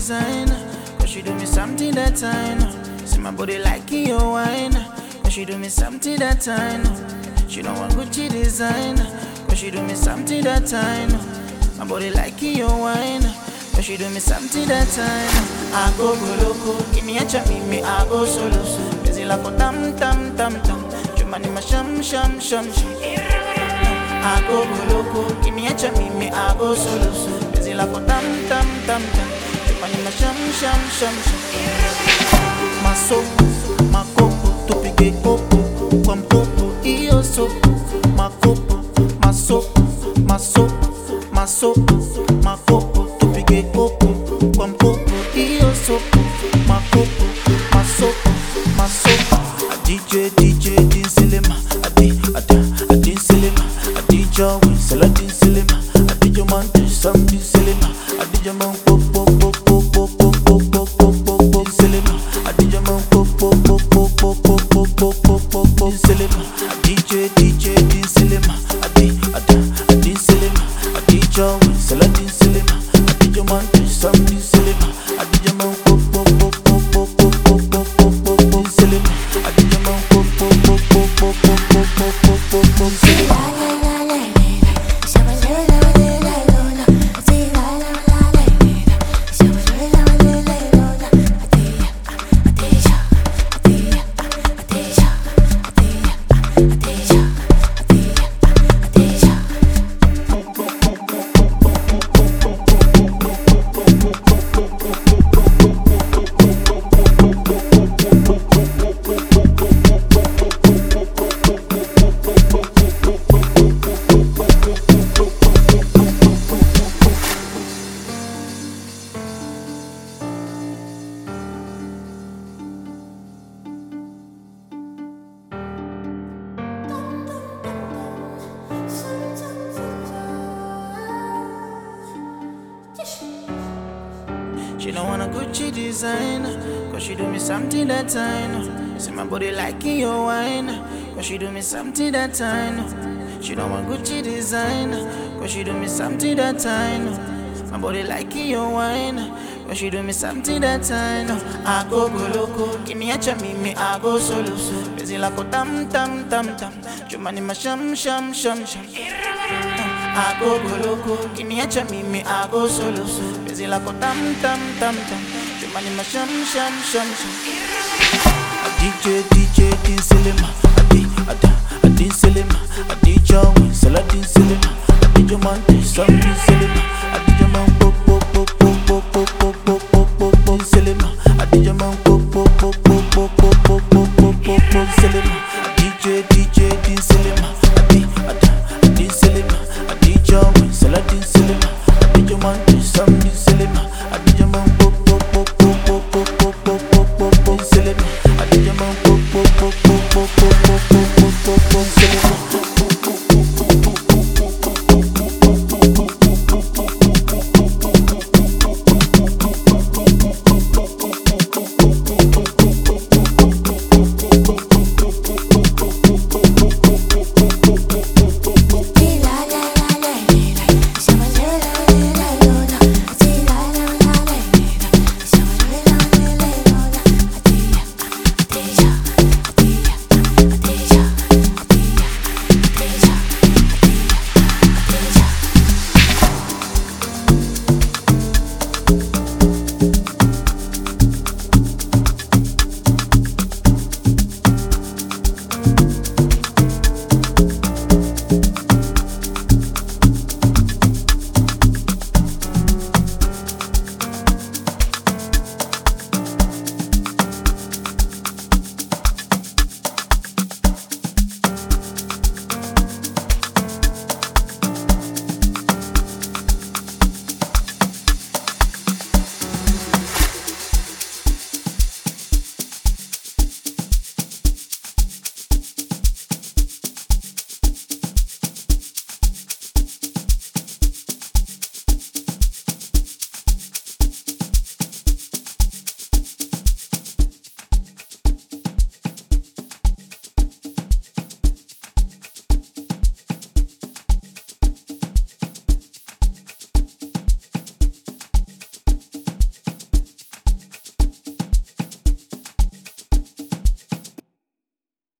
designer. Cause she do me something that I know. See my body like your wine. Cause she do me something that I know. She don't want Gucci designer. Cause she do me something that I know. My body like your wine. Cause she do me something that I know. I go go loco. Kiniacha mimi I go solo. Busy like a tam tam tam tam. Chumani ma sham sham sham sham. I go go loco. Kiniacha mimi I go solo. Busy like a tam tam tam tam. Chumani ma sham sham sham sham. Masoko, makopo, tupige kopo kwa mkopo iyo soko makopo, masoko, masoko, masoko, makopo, tupige kopo kwa mkopo iyo soko makopo, masoko, masoko. A DJ, DJ, din silema, adi, ada, adin silema, adi jawi, sala din silema, adi jaman, sam din silema, adi jaman, pop, pop, pop, pop, pop, pop, pop, pop, pop, pop, pop, silema, adi jaman, pop, pop, pop, pop, pop, pop, pop, pop, pop, pop, pop, silema, DJ, DJ, din silema, adi, ada, adin silema, adi jawi, sala din silema, adi jaman, sam din silema, adi jaman, pop, pop, pop, pop, pop, pop, pop, pop, pop, pop, pop, silema, adi jaman, pop, pop, pop, pop, pop, pop, pop, pop, pop, pop, pop, silema. She don't want a Gucci designer Cause she do me something that I know See my body liking your wine Cause she do me something that I know She don't want Gucci designer Cause she do me something that I know My body liking your wine Cause she do me something that I know I go go loco Kiniacha mimi I go solo Busy like a tam tam tam tam Chumani ma sham sham sham sham I go go loco, kiniacha mimi I go solo Busy like a tam tam tam tam Chumani ma sham sham sham sham A DJ DJ din silema Adi ada adin silema Adi jawi sala din silema Adi jomante sam din silema